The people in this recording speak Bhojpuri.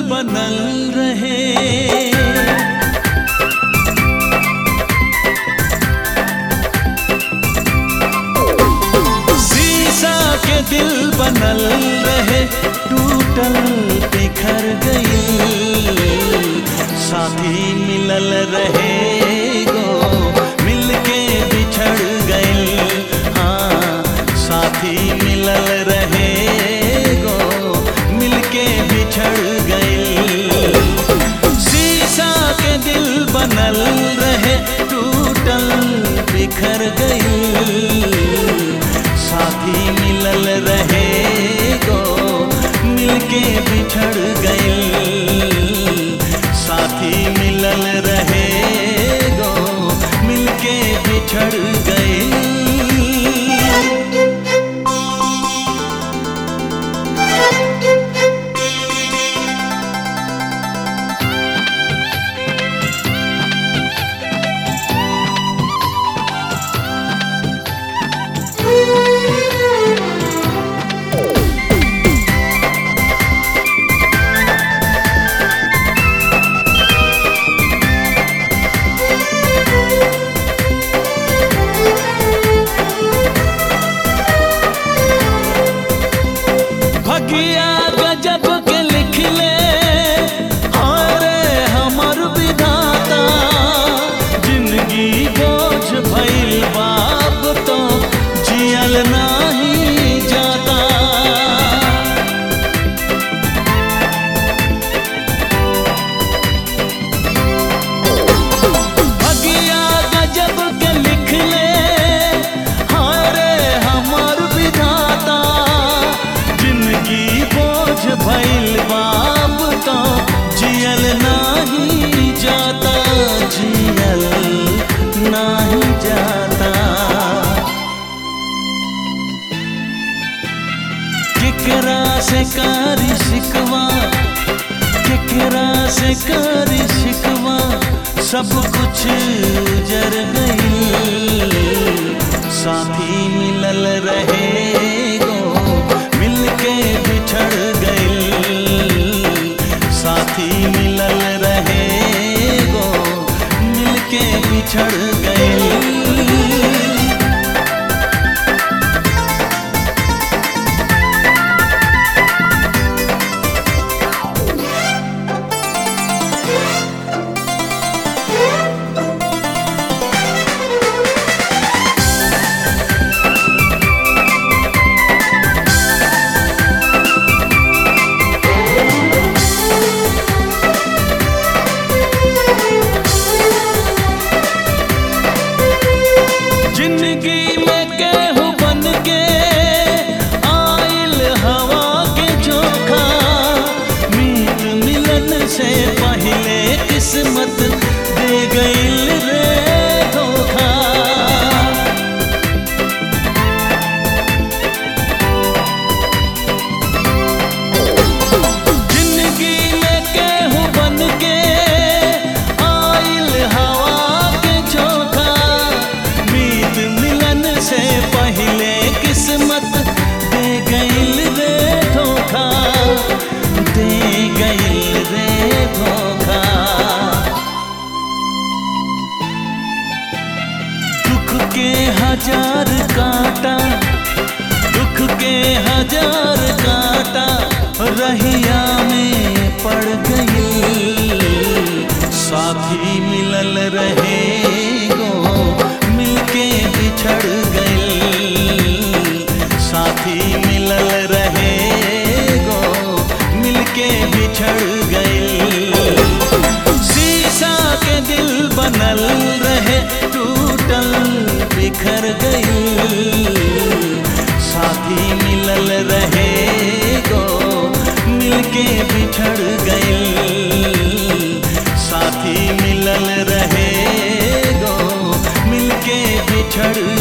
बनल रहे शीशा के दिल बनल रहे टूटल बिखर गई साथी मिलल रहे गो मिलके बिछड़ गई हाँ साथी मिलल रहे गो मिलके बिछड़ गई शीशा के दिल बनल रहे टूटल बिखर गई साथी मिलल रहे गो मिलके बिछड़ गई साथी मिलल रहे गो मिलके बिछड़ गई भगिया गजब के लिख ले अरे हमर विधाता जिंदगी बोझ भइल बाप तो जियल नाही जाता भगिया गजब के लिख ले हारे हमर विधाता जिंदगी बोझ भइल बाप तो जियल नाही जाता जियल नाही जाता केकरा से कारी शिकवा केकरा से कारी शिकवा सब कुछ जर गई साथी मिलल रहे गो मिलके बिछड़ गई साथी मिलल रहे गो मिलके बिछड़ गई जिंदगी में केहू बन के आइल हवा के चोखा मीत मिलन से पहले किस्मत दे गइल रे धोखा जिंदगी में केहू बन के आइल हवा के चोखा मीत मिलन से पहले किस्मत दे गइल रे धोखा दे गइल रे धोखा दुख के हजार कांटा दुख के हजार कांटा रहिया में पड़ गई साथी मिलल रहे गो मिलके बिछड़ गई साथी मिलल रहे गो मिलके बिछड़ गई शीशा के दिल बनल रहे टूटल बिखर गई साथी मिलल रहे गो मिलके बिछड़ गई साथी मिलल रहे गो मिलके बिछड़